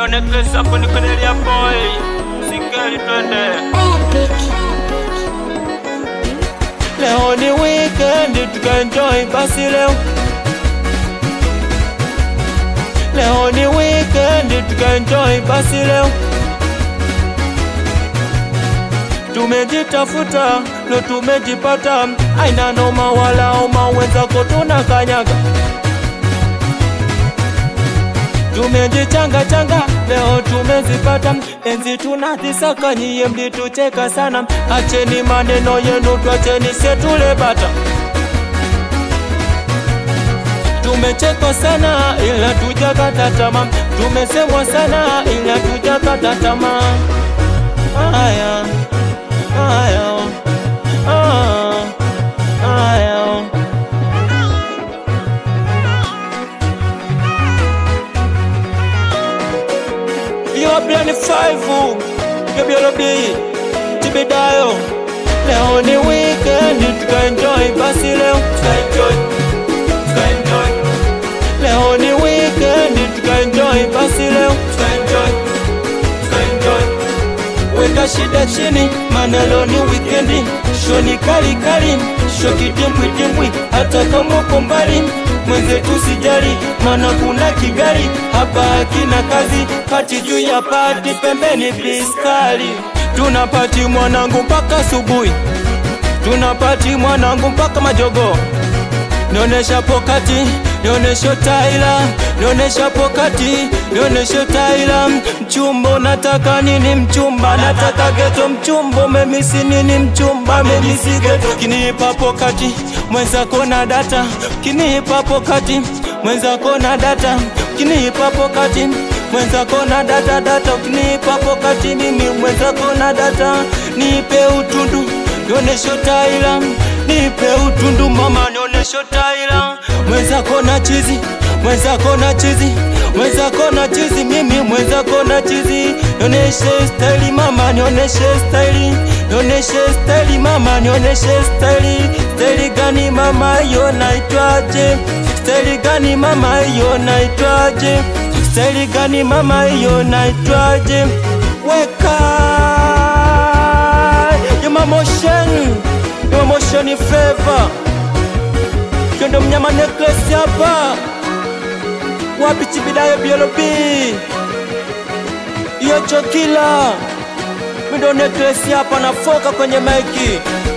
Mido necklace hapo ni Cornelia boy. Singeli twende. Leo ni weekend tukaenjoy basi leo. Leo ni weekend tukaenjoy basi leo. Tumejitafuta ndo tumejipata, aina noma wala oma, wenzako tunakanyaga. Tumejichanga changa leo tumezipata, enzi tunazisaka, nyie mlitucheka sana. Acheni maneno yenu, twacheni setule bata. Tumechekwa sana ila tujakata tamaa, tumesemwa sana ila tujakata tamaa. Haya, haya, ah, haya. You are playing five, you be be Tibidayo. Leo ni weekend, tukaenjoy basi leo, tukaenjoy, tukaenjoy. Leo ni weekend, tukaenjoy basi leo, tukaenjoy, tukaenjoy. Weka shida chini, maana leo ni wikendi, show ni kali kali, show kidimbwi dimbwi, hata kama uko mbali mwenzetu sijali, maana kuna kigari hapa hakina kazi, pati juu ya pati, pembeni biskali. Tunapati mwanangu mpaka asubuhi, tunapati mwanangu mpaka majogo. Nionesha pokati, nionesha taila, nionesha pokati, nionesha taila. Mchumba nataka nini? Mchumba nataka geto, mchumba memisi nini? Mchumba memisi geto. Kinipa pokati, mwenzako na data, kinipa pokati, mwenzako na data, kinipa pokati mwenzako na data data, ukinipa pokati mimi mwenzako na data, nipe utundu nionesho taila, nipe utundu mama, nionesho taila, mwenzako na chizi, mwenzako na chizi, mwenzako na chizi, mimi mwenzako na chizi, nioneshe staili mama, nioneshe staili, nioneshe staili mama, nioneshe staili, staili gani mama, hiyo naitwaje? Staili gani mama, hiyo naitwaje? Staili gani mama, hiyo naitwaje? Weka Yama motion Yama motion flavor Kyondo mnyama necklace hapa Wapi chibidayo BLB Iyo chokila Mindo necklace hapa nafoka kwenye maiki